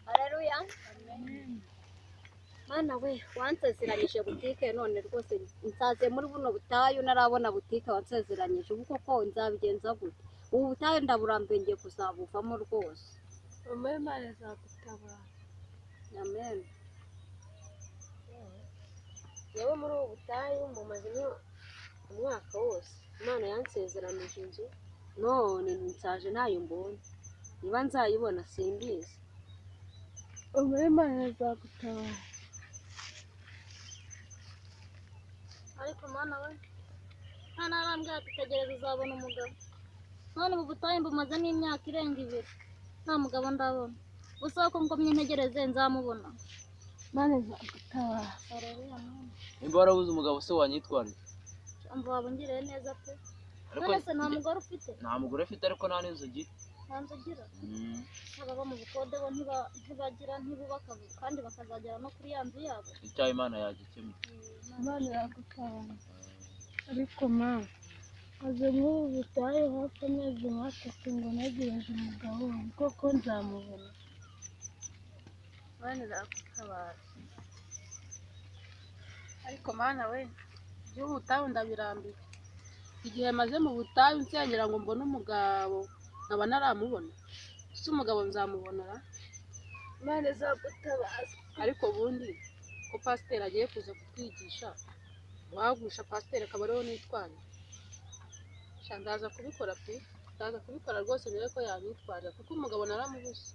Haleluya. Mana we wansezeranyije butike none rwose nsaze muri buno butayu narabona butike wansezeranyije ubu koko nzabigenza gute ubu butayu ndaburambiye ngiye kuzabuvamo rwose Mama Imana izagutabara. amen Yewe muri ubu butayu mumazemo umwaka wose. Imana yansezeranije inzu. none nsaje ntayo mbonye niba nzayibona simbizi Mama Imana izagutabara. ariko mana we nta narambwira ati tegereza uzabona umugabo none ubu butayu mbumaze n'imyaka irenga ibiri nta mugabo ndabona gusa ko ngomye ntegereze nzamubona Imana izagutabara. haleluya mana nimba warabuze umugabo se wanyitwarira umva wabungiriye neza pe ariko none se nta mugore ufite nta mugore afite ariko nta n'inzu ugira nta nzu ugira ababa mu bukode bo ntiba- ntibagira ntibubaka vuba kandi bakazagera no kuri ya nzu yabo icyaha imana yagikemura Imana izagutabara. Ariko ma maze muri ubu butayu hafi amezi nka atatu ngo ntegereje umugabo wanjye koko nzamubona. bane nagutabara ariko mana we igihugu ubutayu ndabirambiwe igihe maze mu butayu nsengera ngo mbone umugabo nkaba naramubona si umugabo nzamubonera Imana izagutabara. ariko ubundi ko pasiteri agiye kuza kutwigisha guhagusha pasiteri akaba ariho nitwara sha ndaza kubikora pe ndaza kubikora rwose mbere ko yabitwarira kuko umugabo naramubuze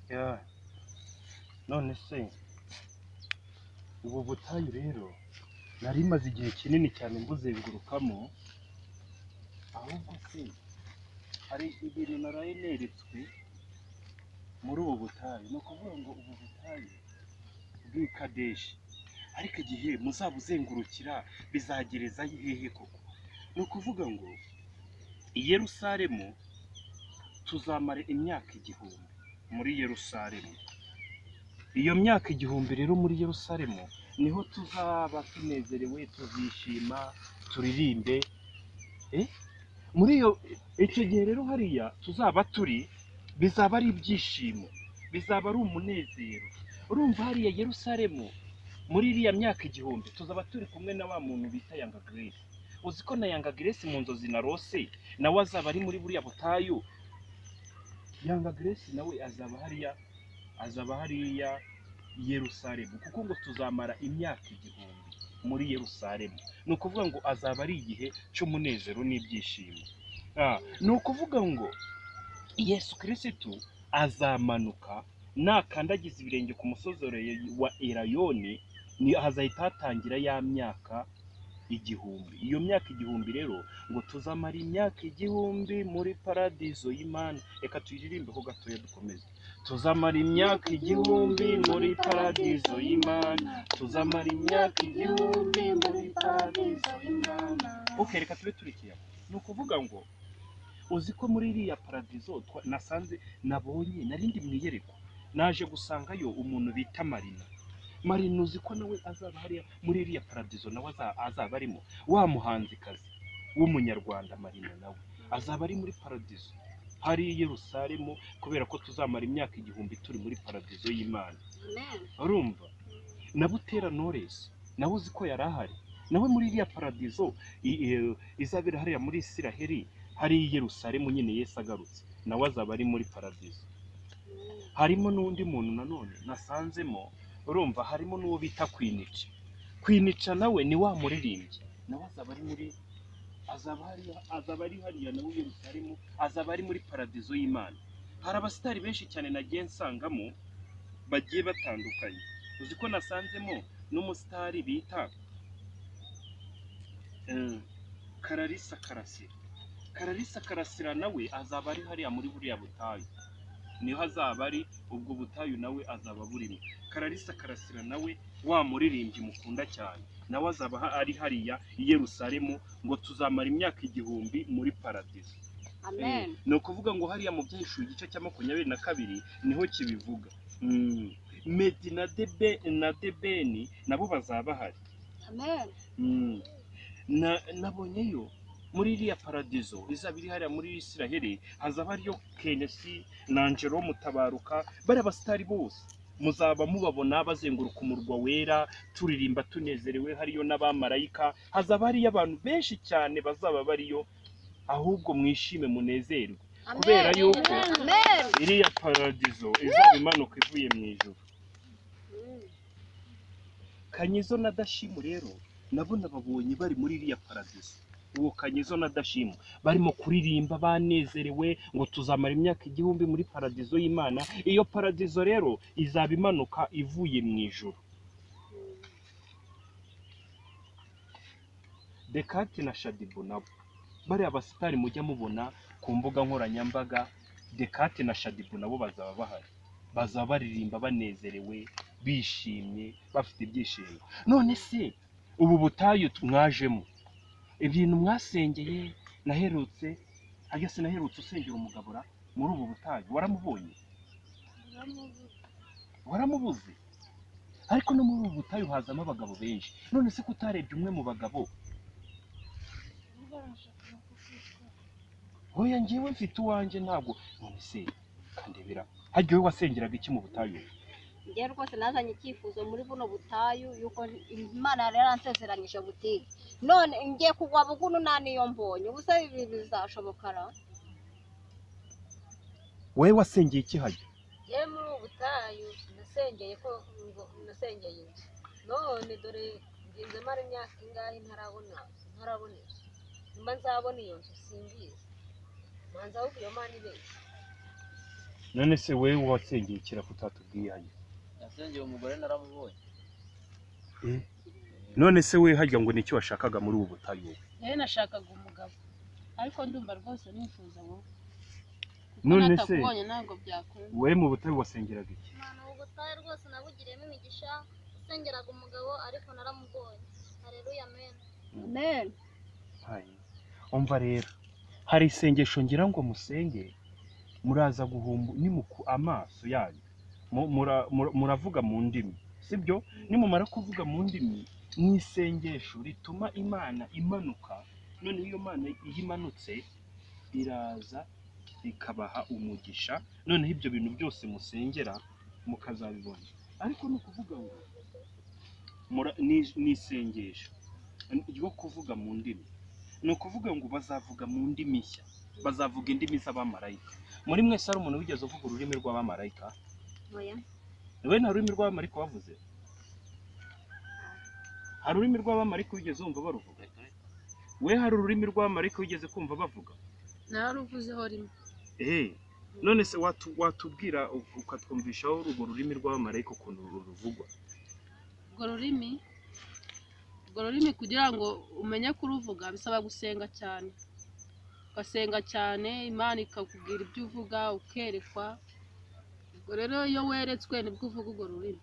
Ya. none se ubu butayu rero nari maze igihe kinini cyane mbuzengurukamo ahubwo se hari ibintu naraye neretswe muri ubu butayu ni ukuvuga ngo ubu butayu bw'i kadeshi ariko igihe muzabuzengurukira bizagereza hehe koko ni ukuvuga ngo i Yerusalemu tuzamara imyaka igihumbi muri Yerusalemu. Iyo myaka igihumbi rero muri Yerusalemu niho tuzaba tunezerewe, tuzishima, turirimbe. Eh? Muri iyo icyo gihe rero hariya tuzaba turi bizaba ari ibyishimo, bizaba ari umunezero. Urumva hariya Yerusalemu muri iriya myaka igihumbi tuzaba turi kumwe na wa muntu bita Yanga Grace. Uzi ko na Yanga Grace mu nzozi narose nawe azaba ari muri buriya butayu yanga grace nawe azaba hariya azaba hariya i yerusalemu kuko ngo tuzamara imyaka igihumbi muri yerusalemu ni ukuvuga ngo azaba ari igihe cy'umunezero n'ibyishimo Ah, ni ukuvuga ngo yesu kirisitu azamanuka nakandagiza ibirenge ku musozi wa erayoni ni hazahita hatangira ya myaka igihumbi iyo myaka igihumbi rero ngo tuzamara imyaka igihumbi muri paradizo y'imana reka tuyiririmbe ko gatoya dukomeze tuzamara imyaka igihumbi muri paradizo y'imana tuzamara imyaka igihumbi muri paradizo y'imana ok reka tube turikiye aho. ni ukuvuga ngo uzi ko muri iriya paradizo twa- nasanze nabonye narindi mu iyerekwa naje gusangayo umuntu bita marina marina uzi ko nawe azaba hariya muri iriya paradizo nawe aza- azaba arimo wa muhanzikazi w'umunyarwanda marina nawe azaba ari muri paradizo hari i Yerusalemu kubera ko tuzamara imyaka igihumbi turi muri paradizo y'Imana amen urumva na Butera Knowless nawe uzi ko yari ahari nawe muri iriya paradizo i- i- izabera hariya muri Isiraheli hari i Yerusalemu nyine Yesu agarutse nawe azaba ari muri paradizo harimo n'undi muntu nanone nasanzemo urumva harimo n'uwo bita Kwinica Kwinica nawe ni wa muririmbyi nawe azaba ari muri azaba hariya azaba ari hariya nawe i Yerusalemu azaba ari muri paradizo y'Imana hari abasitari benshi cyane nagiye nsangamo bagiye batandukanye uzi ko nasanzemo n'umusitari bita eh, kararisa karasira kararisa karasira nawe azaba ari hariya muri buriya butayu niho azaba ari ubwo butayu nawe azaba burimo kararisa karasira nawe wa muririmbyi mukunda cyane nawe azaba ha- ari hariya i yerusalemu ngo tuzamara imyaka igihumbi muri paradizo amen ni ukuvuga ngo hariya mu byishuye igice cya makumyabiri na kabiri niho kibivuga Mm. medi na debe na debeni nabo bazaba bahari amen Mm. Na- nabonyeyo muri iriya paradizo izaba iri hariya muri isiraheli hazaba hariyo kenesi na angelo mutabaruka bari abasitari bose muzaba mubabona bazenguruka umurwa wera turirimba tunezerewe hariyo n'abamarayika hazaba hariyo abantu benshi cyane bazaba bariyo ahubwo mwishime munezerwe kubera yuko amen iriya paradizo izaba imanuka ivuye mu ijuru Mm. kanyizo na dashimu rero nabo nababonye bari muri iriya paradizo uwo kanyizo na dashimu barimo kuririmba banezerewe ngo tuzamara imyaka igihumbi muri paradizo y'imana iyo paradizo rero izaba imanuka ivuye mu ijuru dekate na shadibu nabo bariya basitari mujya mubona ku mbuga nkoranyambaga dekate na shadibu nabo bazaba bahari bazaba baririmba banezerewe bishimye bafite ibyishimo none se ubu butayu mwajemo ibintu mwasengeye naherutse ajya sinaherutse usengera umugabura muri ubu butayu waramubonye waramubuze ariko no muri ubu butayu hazamo abagabo benshi none se ko utarebye umwe mu bagabo hoya njyewe mfite uwanjye ntabwo none se kandebera harya wowe wasengeraga iki mu butayu njye rwose nazanye icyifuzo muri buno butayu yuko imana yari yaransezeranyije butike none ngiye kugwa buguno nta niyo mbonye ubusa ibi bizashobokara wowe wasengeye iki hajya ye muri ubu butayu nasengeye ko ngo nasengeye inzu none dore ngize mara imyaka ingahe ntarabona ntarabona inzu mba nzabona iyo nzu simbizi manza ahubwo iyo mana ibeshya none se wowe wasengeye ikira kutatubwiye hajya nasengeye umugore naramubonye none se we hajya ngo nicyo washakaga muri ubu butayu wowe? rero nashakaga umugabo ariko ndumva rwose nifuza wowe none se natakubonye ntabwo byakunda wowe mu butayu wasengeraga iki Imana ubu butayu rwose nabugiriyemo imigisha usengeraga umugabo ariko naramubonye hareruya mena amen Hayi. umva rero hari isengesho ngira ngo musenge muraza guhumbu nimuku amaso yanyu Mu- mura- mura- muravuga mu ndimi sibyo nimumara kuvuga mu ndimi ni isengesho rituma imana imanuka noneho iyo mana iyo imanutse iraza ikabaha umugisha noneho ibyo bintu byose musengera mukazabibona ariko ni ukuvuga ngo mura- ni- ni isengesho ryo kuvuga mu ndimi ni ukuvuga ngo bazavuga mu ndimi nshya bazavuga indimi z'abamarayika muri mwese hari umuntu wigeze uvuga ururimi rw'abamarayika oya we nta rurimi rw'abamarayika wavuze hari ururimi rw'abamarayika wigeze wumva baruvuga we hari ururimi rw'abamarayika wigeze kumva bavuga nararuvuzeho rimwe eee none se watu- watubwira ukatwumvishaho urwo rurimi rw'abamarayika ukuntu ru- ruvugwa urwo rurimi urwo rurimi kugira ngo umenye kuruvuga bisaba gusenga cyane ugasenga cyane imana ikakubwira ibyo uvuga ukerekwa ubwo rero iyo weretswe nibwo uvuga urwo rurimi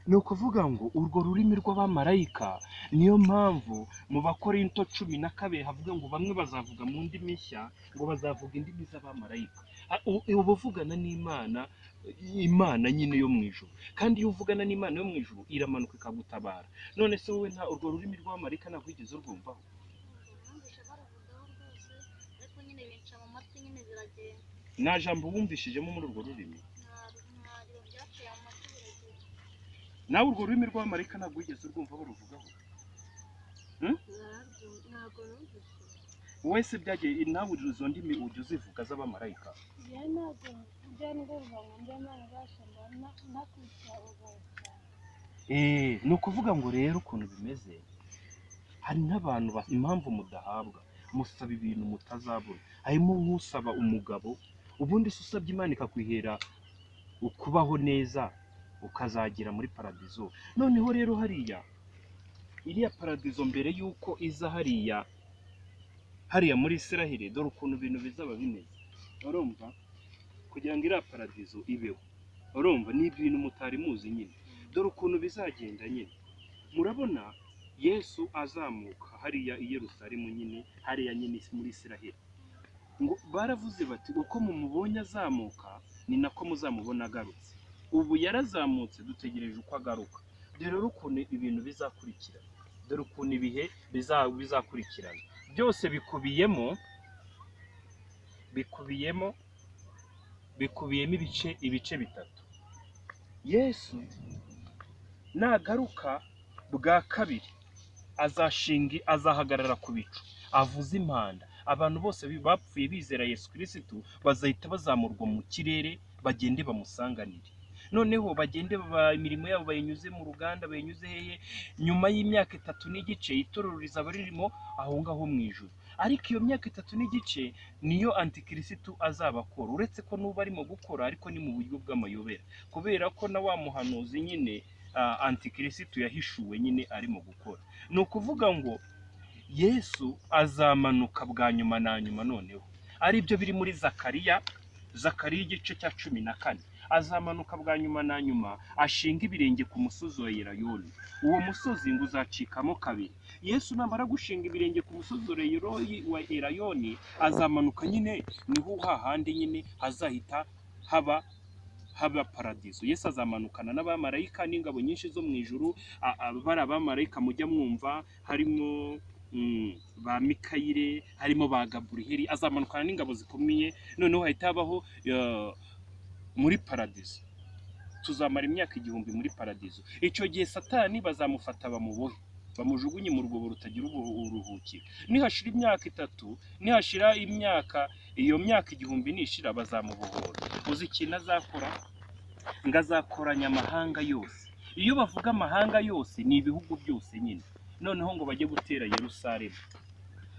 ni ukuvuga ngo urwo rurimi rw'abamarayika niyo mpamvu mu bakorinto cumi na kabiri havuga ngo bamwe bazavuga mu ndimi nshya ngo bazavuga indimi z'abamarayika A- u- uba uvugana n'imana imana nyine yo mu ijuru kandi iyo uvugana n'imana yo mu ijuru iramanuka ikagutabara none se wowe nta urwo rurimi rw'abamarayika ntabwo wigeze urwumvaho numvise baruvugaho rwose ariko nyine binca mu matwi nyine biragenda nta jambo wumvishijemo muri urwo rurimi ntariba byaciye mu matwi biragenda nawe urwo rurimi rw'abamarayika ntabwo wigeze urwumva baruvugaho nararwumva ntabwo numvise wese byagiye nawe izo ndimi ujya uzivuga z'abamarayika Njye ntabwo njya ndumva ngo njye narabasha mbona nakurikira ubwawe cyane Eh, ni ukuvuga ngo rero ukuntu bimeze hari n'abantu ba- impamvu mudahabwa musaba ibintu mutazabona harimo nk'usaba umugabo ubundi se usabye imana ikakwihera ukubaho neza ukazagera muri paradizo noneho rero hariya iriya paradizo mbere y'uko iza hariya hariya muri isirahire dore ukuntu ibintu bizaba bimeze urumva kugira ngo iriya paradizo ibeho urumva ni ibintu mutari muzi nyine dore ukuntu bizagenda nyine murabona yesu azamuka hariya i Yerusalemu nyine hariya nyine muri Isiraheli ngo baravuze bati uko mumubonye azamuka ni nako muzamubona agarutse ubu yarazamutse dutegereje uko agaruka dore rero ukuntu ibintu bizakurikirana dore ukuntu ibihe biza- bizakurikirana byose bikubiyemo bikubiyemo bikubiyemo ibice ibice bitatu yesu nagaruka bwa kabiri azashinga azahagarara ku bicu avuze impanda abantu bose bi- bapfuye bizera yesu kirisitu bazahita bazamurwa mu kirere bagende bamusanganire noneho bagende ba- imirimo yabo bayinyuze mu ruganda bayinyuze hehe nyuma y'imyaka itatu n'igice itorero rizaba ririmo aho ngaho mu ijuru ariko iyo myaka itatu n'igice niyo antikirisitu azaba akora uretse ko n'ubu arimo gukora ariko ni mu buryo bw'amayobera kubera ko na wa muhanuzi nyine ah, antikirisitu yahishuwe nyine arimo gukora ni ukuvuga ngo yesu azamanuka bwa nyuma na nyuma noneho ari byo biri muri zakariya zakariya igice cya cumi na kane azamanuka bwa nyuma na nyuma ashinga ibirenge ku musozi wa yerayoni uwo musozi ngo uzacikamo kabiri yesu namara gushinga ibirenge ku musozi wa Yeroyi- wa erayoni azamanuka nyine niho hahandi nyine hazahita haba haba paradizo yesu azamanukana n'abamarayika n'ingabo nyinshi zo mu ijuru a- a- bari abamarayika mujya mwumva harimo mm, ba mikayire harimo ba gaburiheri azamanukana n'ingabo zikomeye noneho hahita habaho eh, muri paradizo tuzamara imyaka igihumbi muri paradizo icyo gihe satani bazamufata bamubohe bamujugunye mu rwobo rutagira ubu- uburuhukiro nihashira imyaka itatu nihashira imyaka iyo myaka igihumbi nishira bazamubohora uzi ikintu azakora ngo azakoranya amahanga yose iyo bavuga amahanga yose ni ibihugu byose nyine noneho ngo bajye gutera yerusalemu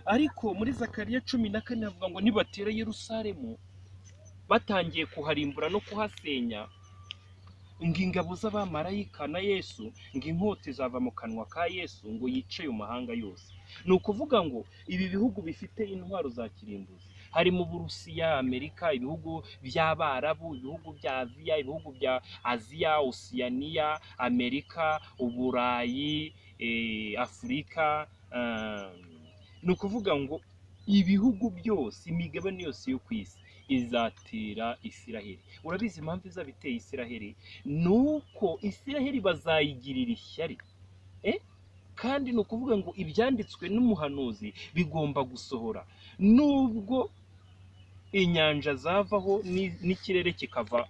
ariko muri zakariya cumi na kane havuga ngo nibatera yerusalemu batangiye kuharimbura no kuhasenya ngo ingabo z'abamarayika na yesu ngo inkota izava mu kanwa ka yesu ngo yice ayo mahanga yose ni ukuvuga ngo ibi bihugu bifite intwaro za kirimbuzi harimo uburusiya amerika ibihugu by'abarabu ibihugu bya aziya ibihugu bya aziya osiyaniya amerika uburayi eh, afurika ah, ni ukuvuga ngo ibihugu byose imigabane yose yo ku isi izatera isiraheli urabizi impamvu izabiteye isiraheli ni uko isiraheli bazayigirira ishyari Eh? kandi ni ukuvuga ngo ibyanditswe n'umuhanuzi bigomba gusohora nubwo inyanja zavaho ni- n'ikirere kikava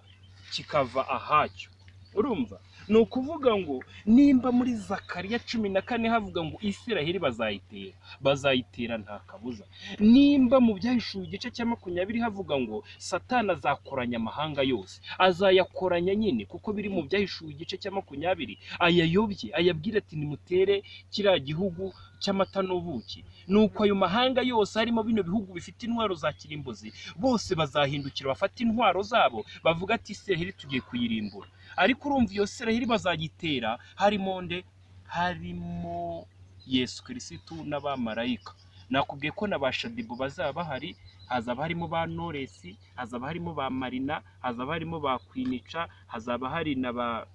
kikava ahacyo urumva ni ukuvuga ngo nimba muri zakariya cumi na kane havuga ngo isiraheli bazayitera bazayitera nta kabuza nimba mu byahishuwe igice cya makumyabiri havuga ngo satani azakoranya amahanga yose azayakoranya nyine kuko biri mu byahishuwe igice cya makumyabiri ayayobye ayabwira ati nimutere kiriya gihugu cy'amata n'ubuki nuko ayo mahanga yose harimo bino bihugu bifite intwaro za kirimbuzi bose bazahindukira bafata intwaro zabo bavuga ati isiraheli tugiye kuyirimbura ariko urumva iyo siraheli bazayitera harimo nde harimo yesu kirisitu n'abamarayika nakubwiye ko na ba shadibu bazaba bahari hazaba harimo ba noresi hazaba harimo ba marina hazaba harimo ba kwinica hazaba hari na ba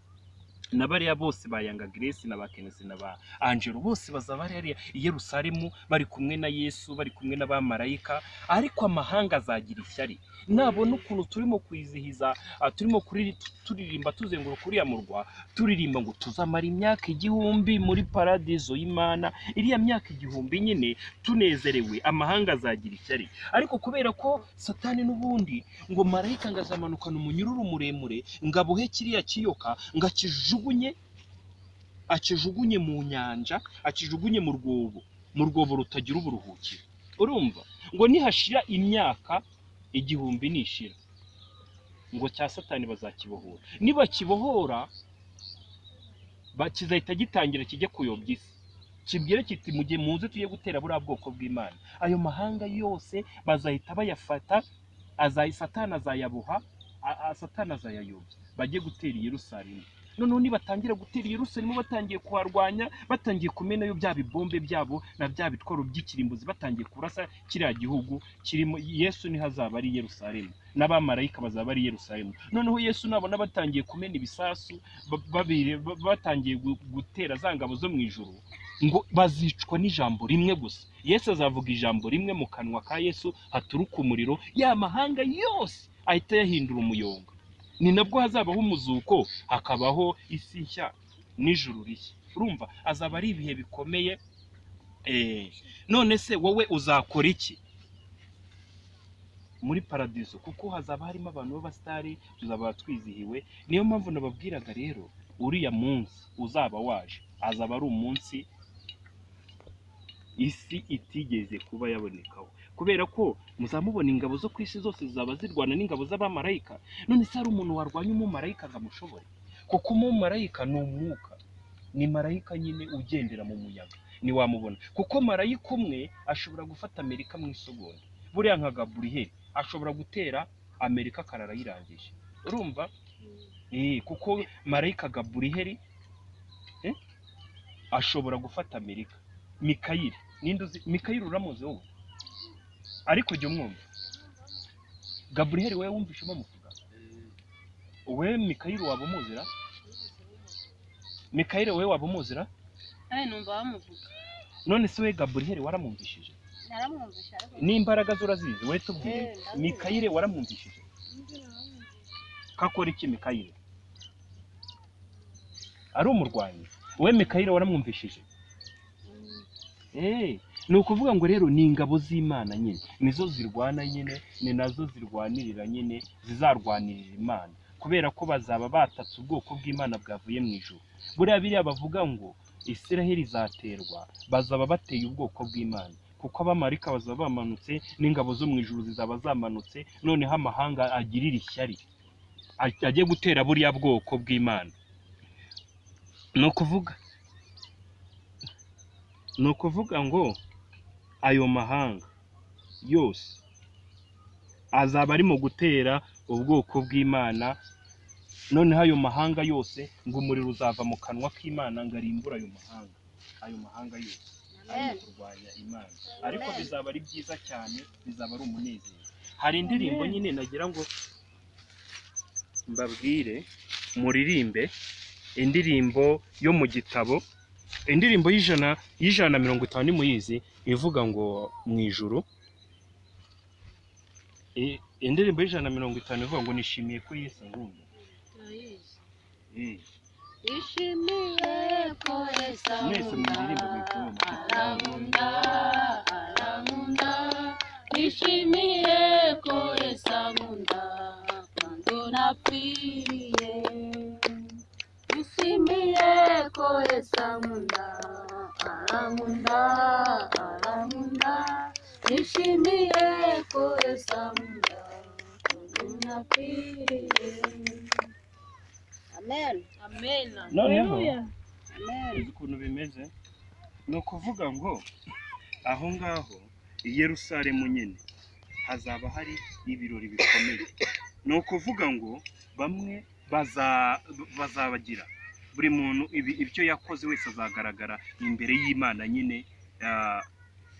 na bariya bose ba yanga grace na ba kenesi na ba angelo bose bazaba bari hariya i yerusalemu bari kumwe na yesu bari kumwe n'abamarayika ariko amahanga azagira ishyari nabona ukuntu turimo kwizihiza ah, turimo kuriri- turirimba tuzenguruka uriya murwa turirimba ngo tuzamara imyaka igihumbi muri paradizo y'imana iriya myaka igihumbi nyine tunezerewe amahanga azagira ishyari ariko kubera ko satani n'ubundi ngo marayika ngo azamanukana umunyururu muremure ngo abohe kiriya kiyoka ngo akijugunye akijugunye mu nyanja akijugunye mu rwobo mu rwobo rutagira uburuhukiro urumva ngo nihashira imyaka igihumbi nishira ngo cya satani bazakibohora nibakibohora ba- kizahita gitangira kijye kuyobya isi kibwire kiti mujye muze tujye gutera buriya bwoko bw'imana ayo mahanga yose bazahita bayafata azayi satani azayaboha a- a- satani azayayobya bajye gutera i yerusalemu noneho nibatangira gutera i yerusalemu batangiye kuharwanya batangiye kumenayo bya bibombe byabo na bya bitwaro by'ikirimbuzi batangiye kurasa kiriya gihugu kirimo yesu niho azaba ari i yerusalemu n'abamarayika bazaba ari i yerusalemu noneho yesu nabona batangiye kumena ibisasu ba- babiri- ba- batangiye gu- gutera za ngabo zo mu ijuru ngo bazicwa n'ijambo rimwe gusa yesu azavuga ijambo rimwe mu kanwa ka yesu haturuka umuriro ya mahanga yose ahita yahindura umuyonga ni nabwo hazabaho umuzuko hakabaho isi nshya n'ijuru rishya urumva azaba ari ibihe bikomeye eh, none se wowe uzakora iki muri paradizo kuko hazaba harimo abantu b'abasitari tuzaba twizihiwe niyo mpamvu nababwiraga rero uriya munsi uzaba waje azaba ari umunsi isi itigeze kuba yabonekaho kubera ko muzamubona ingabo zo ku isi zose zizaba zirwana n'ingabo z'abamarayika none se hari umuntu warwanya umumarayika ngo amushobore kuko umumarayika ni umwuka ni marayika nyine ugendera mu muyaga ntiwamubona kuko marayika umwe ashobora gufata amerika mu isogonda buriya nka gaburiyeri ashobora gutera amerika akarara ayirangije urumva Eh, kuko marayika gaburiyeri eh, ashobora gufata amerika mikayiri ninde uzi mikayiri uramuzi wowe ariko ujya umwumva gaburiyeri wowe wumvishe bamuvuga wowe mikayiri waba umuzira mikayiri wowe waba umuzira nawe numva bamuvuga none se we gaburiyeri waramwumvishije naramwumvisha ariko n'imbaraga ze urazizi wowe tubwire Eh, ndabizi. mikayire waramwumvishije kakora iki mikayire ari umurwanyi wowe mikayire waramwumvishije Eh, ni ukuvuga ngo rero ni ingabo z'imana nyine nizo zirwana nyine ni nazo zirwanirira nyine zizarwanirira imana kubera ko bazaba batatse ubwoko bw'imana bwavuye mu ijuru buriya biriya bavuga ngo isiraheli izaterwa bazaba bateye ubwoko bw'imana kuko abamarika bazaba bamanutse n'ingabo zo mu ijuru zizaba zamanutse noneho amahanga agirira ishyari aj- ajye gutera buriya bwoko bw'imana ni ukuvuga ni ukuvuga ngo ayo mahanga yose azaba arimo gutera ubwoko bw'imana noneho ayo mahanga yose ngo umuriro uzava mu kanwa k'imana ngo arimbure ayo mahanga ayo mahanga yose ari mu kurwanya imana ariko bizaba ari byiza cyane bizaba ari umunezero hari indirimbo nyine nagira ngo mbabwire muririmbe indirimbo yo mu gitabo indirimbo y'ijana y'ijana na mirongo itanu nimuyizi ivuga ngo mu ijuru I- indirimbo y'ijana na mirongo itanu ivuga ngo nishimiye ko yesu azumva turayizi Mm. ishimiye ko esa mwese mu ndirimbo mwikumva arankunda arankunda nishimiye ko esa nkunda kandi napfiriye nishimiye ko esa nkunda arankunda arankunda nishimiye ko esa nkunda kandi napfiriye amen amena noneho amen uzi ukuntu bimeze ni ukuvuga ngo aho ngaho i yerusalemu nyine hazaba hari ibirori bikomeye ni ukuvuga ngo bamwe baza- bazabagira buri muntu ibi- ibyo yakoze wese azagaragara imbere y'imana nyine ah,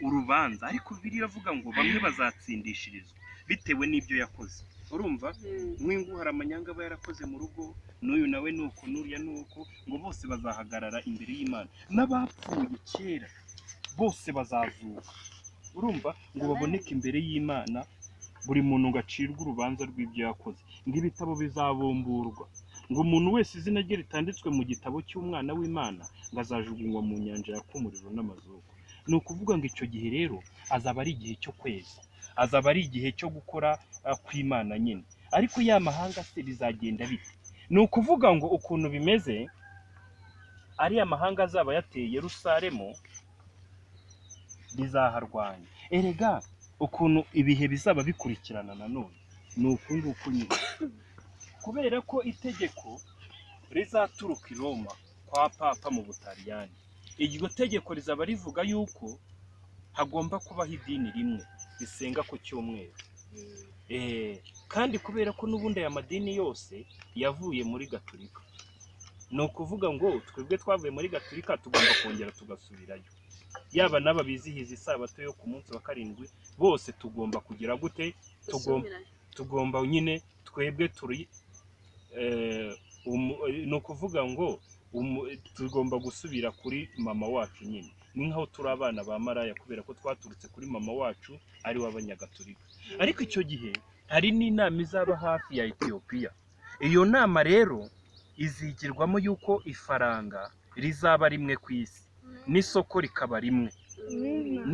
urubanza ariko biriya avuga ngo bamwe bazatsindishirizwa bitewe n'ibyo yakoze urumva mwingu hari amanyanga aba yarakoze mu rugo n'uyu nawe ni uku n'uriya ni uku ngo bose bazahagarara imbere y'imana n'abapfuye kera bose bazazuka urumva ngo baboneke imbere y'imana buri muntu ngo acirwe urubanza rw'ibyo yakoze ngo ibitabo bizabumburwa ngo umuntu wese izina rye ritanditswe mu gitabo cy'umwana w'imana ngo azajugunywa mu nyanja yaka umuriro n'amazuku ni ukuvuga ngo icyo gihe rero azaba ari igihe cyo kweza azaba ari igihe cyo gukora ah, kw'imana nyine ariko ya mahanga se bizagenda bite ni ukuvuga ngo ukuntu bimeze ariya mahanga azaba yateye yerusalemu bizaharwanya erega ukuntu ibihe bizaba bikurikirana nanone ni uku nguku nyine kubera ko itegeko rizaturuka i roma kwa papa mu butaliyani iryo tegeko rizaba rivuga yuko hagomba kubaho idini rimwe risenga ku cyumweru Eh, kandi kubera ko n'ubundi aya madini yose yavuye muri gaturika ni ukuvuga ngo twebwe twavuye muri gaturika tugomba kongera tugasubirayo yaba n'aba bizihiza isabato yo ku munsi wa karindwi bose tugomba kugira gute tugomba tugomba nyine twebwe turi eh, umu- eh, ni ukuvuga ngo umu- tugomba gusubira kuri mama wacu nyine ni nk'aho turi abana ba maraya kubera ko twaturutse kuri mama wacu ari we abanyagatolika ariko icyo gihe hari n'inama izaba hafi ya etiyopiya iyo nama rero izigirwamo y'uko ifaranga rizaba rimwe ku isi n'isoko rikaba rimwe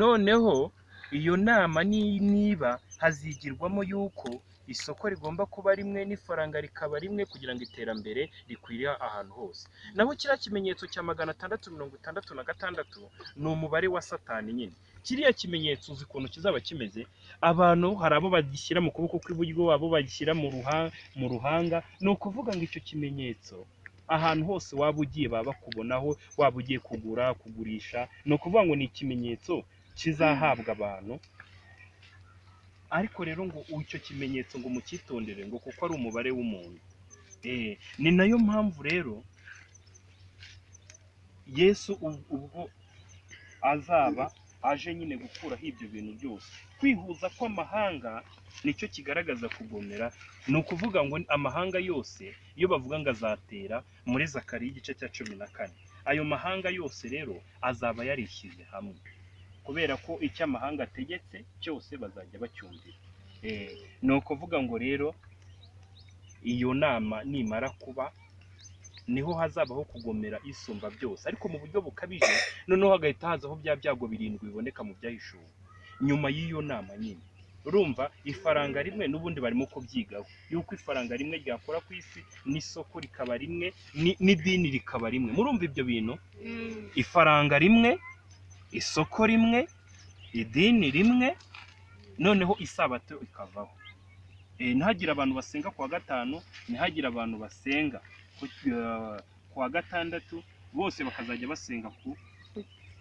noneho iyo nama ni- niba hazigirwamo y'uko isoko rigomba kuba rimwe n'ifaranga rikaba rimwe kugira ngo iterambere rikwira ahantu hose naho kiriya kimenyetso cya magana atandatu mirongo itandatu na gatandatu ni umubare wa satani nyine kiriya kimenyetso uzi ukuntu kizaba kimeze abantu hari abo bagishyira mu kuboko kw'iburyo abo bagishyira mu ruha- mu ruhanga ni ukuvuga ngo icyo kimenyetso ahantu hose waba ugiye baba bakubonaho waba ugiye kugura kugurisha ni ukuvuga ngo ni ikimenyetso kizahabwa abantu ariko rero ngo icyo kimenyetso ngo mucyitondere ngo kuko ari umubare w'umuntu Eh, ni nayo mpamvu rero yesu ub- ubwo azaba aje nyine gukuraho ibyo bintu byose kwihuza kw'amahanga nicyo kigaragaza kugomera ni ukuvuga ngo amahanga yose iyo bavuga ngo azatera muri zakariya igice cya cumi na kane ayo mahanga yose rero azaba yarishyize hamwe kubera ko icyo amahanga ategetse cyose bazajya bacyumvira Eh, ni ukuvuga ngo rero iyo nama nimara kuba niho hazabaho kugomera isumba byose ariko mu buryo bukabije noneho hagahita hazaho bya byago birindwi biboneka mu byahishuwe nyuma y'iyo nama nyine urumva ifaranga rimwe n'ubundi barimo kubyigaho yuko ifaranga rimwe ryakora ku isi n'isoko rikaba rimwe ni- n'idini rikaba rimwe murumva ibyo bintu ifaranga rimwe isoko rimwe idini rimwe noneho isabato ikavaho Eh, ntihagire abantu basenga ku wa gatanu ntihagire abantu basenga ku- eh, ku wa gatandatu bose bakazajya basenga ku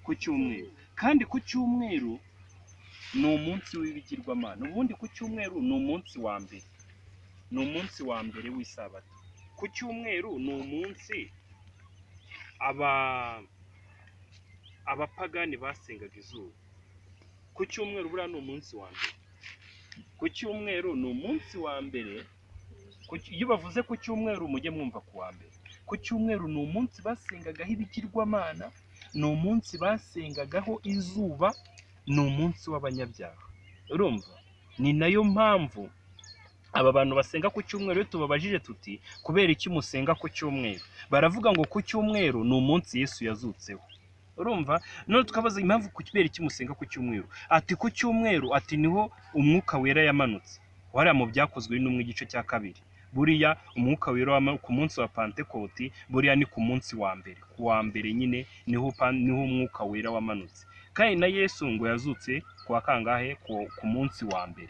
ku cyumweru kandi ku cyumweru ni umunsi w'ibigirwamana ubundi ku cyumweru ni umunsi wa mbere ni umunsi wa mbere w'isabato ku cyumweru ni umunsi aba abapagani basengaga izuba ku cyumweru buriya ni umunsi wa mbere ku cyumweru ni umunsi wa mbere Ku cy- iyo bavuze ku cyumweru mujye mwumva ku wa mbere ku cyumweru ni umunsi basengagaho ibigirwamana ni umunsi basengagaho izuba ni umunsi w'abanyabyaha urumva ni nayo mpamvu aba bantu basenga ku cyumweru iyo tubabajije tuti kubera iki musenga ku cyumweru baravuga ngo ku cyumweru ni umunsi yesu yazutseho urumva none tukabaza impamvu ku kubera iki musenga ku cyumweru ati ku cyumweru ati niho umwuka wera yamanutse wariya mu byakozwe n'umwe igice cya kabiri buriya umwuka wera wama- ku munsi wa pantekoti buriya ni ku munsi wa mbere ku wa mbere nyine niho pan- niho umwuka wera wamanutse kandi na yesu ngo yazutse ku wa kangahe ku, ku munsi wa mbere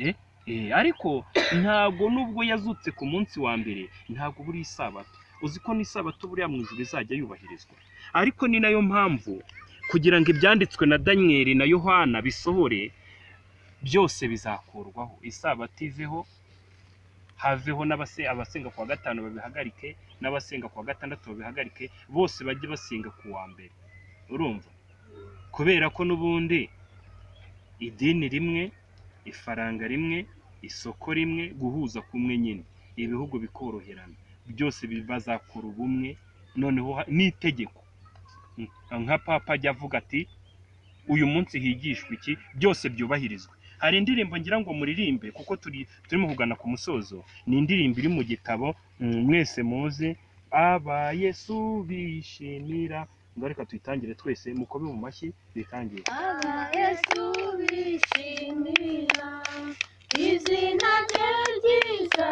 Eh? Eh, ariko ntabwo nubwo yazutse ku munsi wa mbere ntabwo buri isabato uzi ko n'isabato buriya mu ijuru izajya yubahirizwa ariko ni nayo mpamvu kugira ngo ibyanditswe na daniyeli na yohana bisohore byose bizakurwaho isabato iveho haveho n'abase abasenga ku wa gatanu babihagarike n'abasenga ku wa gatandatu babihagarike bose bajye basenga ku wa mbere urumva kubera ko n'ubundi idini rimwe ifaranga rimwe isoko rimwe guhuza kumwe nyine ibihugu bikoroherana byose bi- bazakora ubumwe noneho ha- n'itegeko Mm, nka papa ajya avuga ati uyu munsi higishwa iki byose byubahirizwe hari indirimbo ngira ngo muririmbe kuko turi turimo kugana ku musozo ni indirimbo iri mu gitabo mm, mwese muzi aba yesu bishimira ngo reka tuyitangire twese mukobe mu mashyi tuyitangire Aba Yesu bishimira izina rye ryiza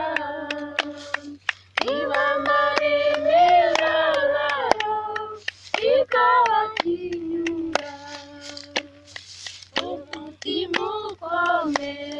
ibamara imeza bayo ikabatinyura umutima ukomeye